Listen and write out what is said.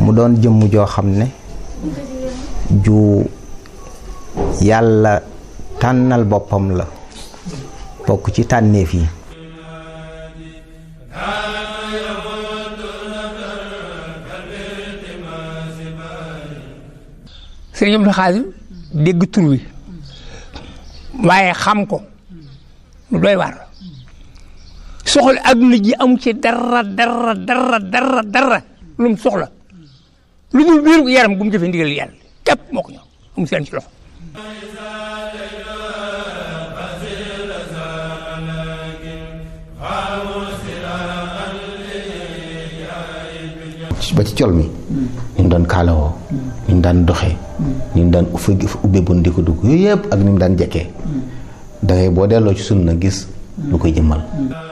mu doon jëmm joo xam ne ju yàlla tànnal boppam la bokk ci tànneef yi sëriñ Abdou Khadim dégg tur wi waaye xam ko lu doy waar soxla adduna ji amu ci dara dara dara dara dara lu mu soxla lu dul biir yaram gu mu jëfee ndigal yàlla képp moo ko ñor amu seen ci loxo ba ci col mi ni mu daan kaalawoo ni mu daan doxee ni mu daan ubbe bon di ko dugg yooyu yëpp ak ni mu daan jekkee da ngay boo delloo ci sunna gis lu koy jëmmal